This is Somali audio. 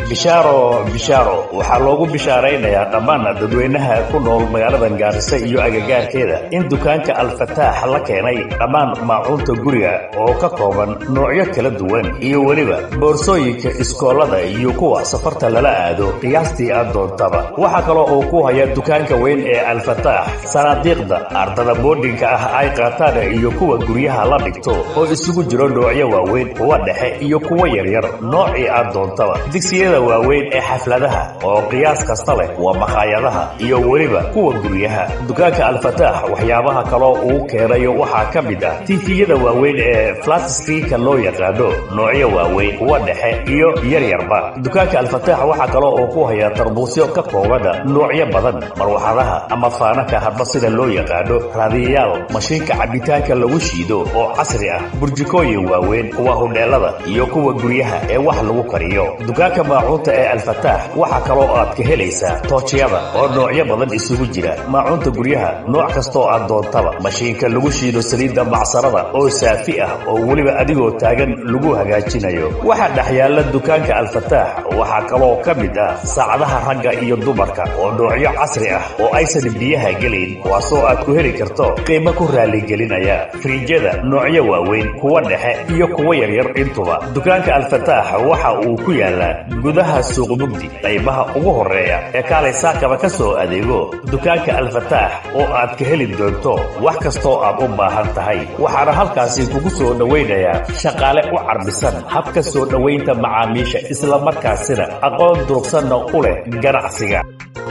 bishaaro bishaaro waxaa loogu bishaaraynayaa dhammaan dadweynaha ku nool magaalada gaarisa iyo agagaarkeeda in dukaanka alfataax la keenay dhammaan maacuunta guriga oo ka kooban noocyo kala duwan iyo weliba boorsooyinka iskoolada iyo kuwa safarta lala aado qiyaastii aad doontaba waxaa kaloo uu ku haya dukaanka weyn ee alfataax sanaadiiqda ardada boodhinka ah ay qaataan iyo kuwa guryaha la dhigto oo isugu jiro noocyo waaweyn kuwa dhexe iyo kuwa yaryar noocii aad doontaba digsiyada waaweyn ee xafladaha oo qiyaas kasta leh waa makhaayadaha iyo weliba kuwa guryaha dukaanka alfataax waxyaabaha kaloo uu keenayo waxaa ka mid ah tiifiyada waaweyn ee flatskriika loo yaqaano noocyo waaweyn kuwa dhexe iyo yaryarba dukaanka alfataax waxaa kaloo uu ku hayaa tarbuusyo ka koobana noocyo badan marwaxadaha ama faanaka hadba sida loo yaqaano raadiyayaal mashiinka cabitaanka lagu shiido oo casri ah burjikooyin waaweyn kuwa hudheelada iyo kuwa guryaha ee wax lagu kariyo dukaanka maacuunta ee alfataax waxaa kaloo aad ka helaysaa toojyada oo noocyo badan isugu jira maacuunta guryaha nooc kastoo aad doontaba mashiinka lagu shiido saliidda macsarada oo saafi ah oo weliba adigoo taagan lagu hagaajinayo waxaa dhexyaala dukaanka alfataax waxaa kaloo ka mid ah saacadaha ragga iyo dumarka oo noocyo casri ah oo aysan biyaha gelayn kuwaasoo aad ku heli karto qiimo ku raaligelinaya firiijyada noocyo waaweyn kuwa dhexe iyo kuwa yaryar intuba dukaanka alfataax waxa uu ku yaalaa gudaha suuq mugdi qaybaha ugu horeeya ee kaalay saakaba ka soo adeego dukaanka alfataax oo aad ka heli doonto wax kastoo aad u baahan tahay waxaana halkaasi kugu soo dhowaynayaa shaqaale u carbisan habka soo dhowaynta macaamiisha islamarkaasina aqoon durugsanna u leh ganacsiga